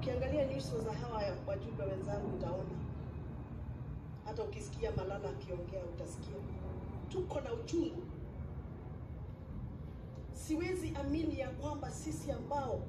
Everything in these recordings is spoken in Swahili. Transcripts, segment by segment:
Ukiangalia nyuso za hawa wajumbe wenzangu utaona, hata ukisikia Malala akiongea utasikia tuko na uchungu. Siwezi amini ya kwamba sisi ambao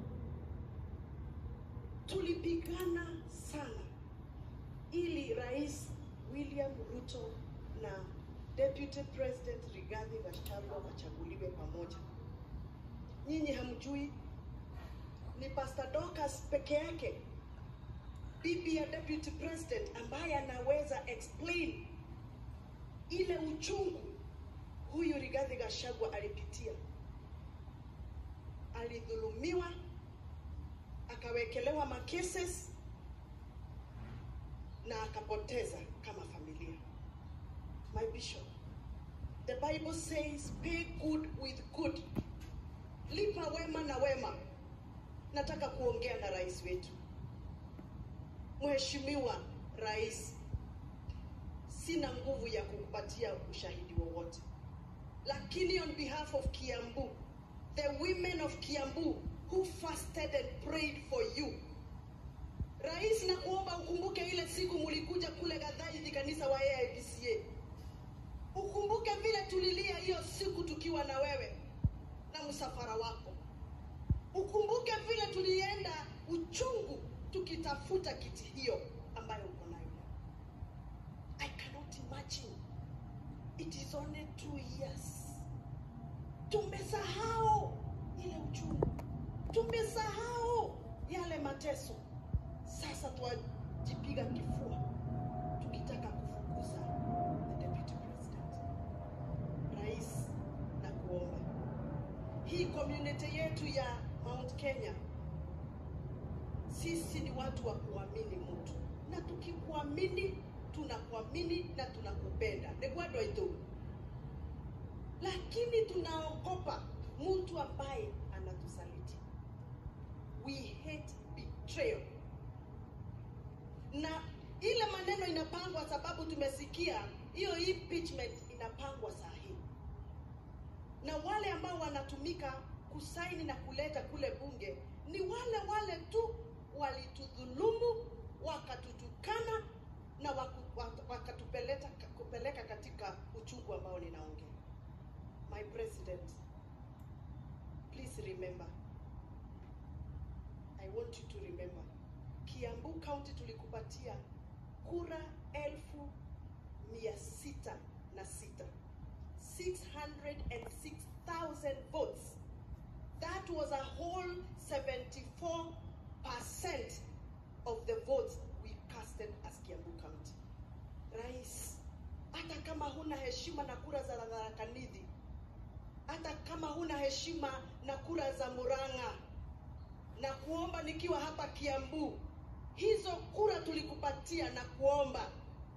tulipigana sana ili Rais William Ruto na Deputy President Rigathi Gachagua wachaguliwe pamoja. Nyinyi hamjui ni Pastor Dorcas peke yake bibi ya Deputy President ambaye anaweza explain ile uchungu huyu Rigathi Gachagua alipitia. Alidhulumiwa, akawekelewa makeses na akapoteza kama familia. My bishop, the Bible says pay good with good, lipa wema na wema. Nataka kuongea na rais wetu, Mheshimiwa Rais, sina nguvu ya kukupatia ushahidi wowote, lakini on behalf of Kiambu, the women of Kiambu who fasted and prayed for you Rais, na kuomba ukumbuke ile siku mulikuja kule Gathaithi kanisa wa AIPCA. Ukumbuke vile tulilia hiyo siku tukiwa na wewe na msafara wako. Ukumbuke vile tulienda uchungu tukitafuta kiti hiyo ambayo uko nayo leo. I cannot imagine. It is only two years. Tumesahau ile uchungu, tumesahau yale mateso. Sasa twajipiga kifua tukitaka kufukuza the deputy president. Rais, na kuomba hii community yetu ya Mount Kenya, sisi ni watu wa kuamini mtu, na tukikuamini tunakuamini na tunakupenda negwadwaito, lakini tunaogopa mtu ambaye anatusaliti. We hate betrayal na ile maneno inapangwa sababu tumesikia hiyo impeachment inapangwa saa hii, na wale ambao wanatumika kusaini na kuleta kule bunge ni wale wale tu walitudhulumu, wakatutukana na waku- wa- wakatupeleka kupeleka katika uchungu ambao ninaongea. My president, please remember, I want you to remember Kiambu County tulikupatia kura elfu mia sita na sita 606,000 votes. That was a whole 74% of the votes we casted as Kiambu County. Rais, hata kama huna heshima na kura za Tharaka Nithi, hata kama huna heshima na kura za Murang'a, na kuomba nikiwa hapa Kiambu, hizo kura tulikupatia na kuomba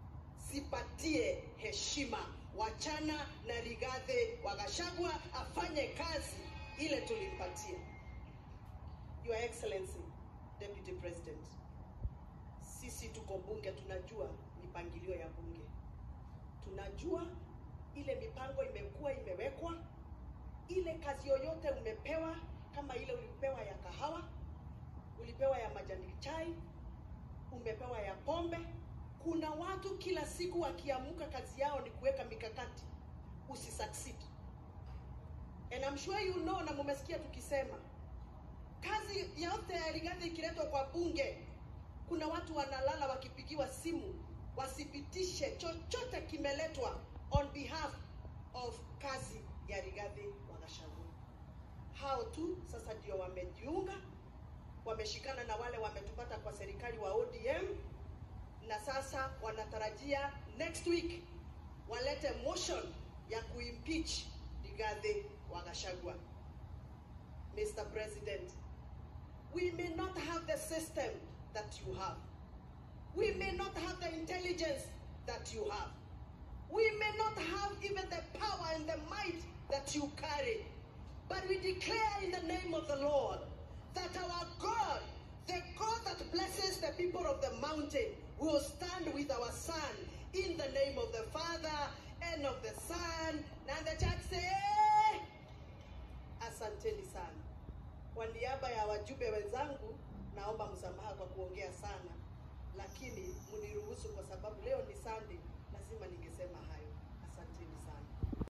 sipatie heshima, wachana na Rigathi wa Gachagua afanye kazi ile tulimpatia. Your Excellency Deputy President, sisi tuko bunge, tunajua mipangilio ya bunge, tunajua ile mipango imekuwa imewekwa, ile kazi yoyote umepewa, kama ile ulipewa ya kahawa, ulipewa ya majani chai, umepewa ya pombe. Kuna watu kila siku wakiamuka, kazi yao ni kuweka mikakati usisucceed. And I'm sure you know, na mumesikia tukisema kazi yote ya Rigathi ikiletwa kwa bunge, kuna watu wanalala wakipigiwa simu wasipitishe chochote kimeletwa on behalf of kazi ya Rigathi wa Gachagua. Hao tu sasa ndio wamejiunga, wameshikana na wale wametupata kwa serikali wa ODM, na sasa wanatarajia next week walete motion ya kuimpeach Rigathi wa Gachagua. Mr. President, we may not have the system that you have. We may not have the intelligence that you have. We may not have even the power and the might that you carry. But we declare in the name of the Lord that our God, the God that blesses the people of the mountain, will stand with our son in the name of the Father and of the Son. And the church say, Asanteni sana. Kwa niaba ya wajumbe wenzangu, naomba naomba msamaha kwa kuongea sana, lakini mniruhusu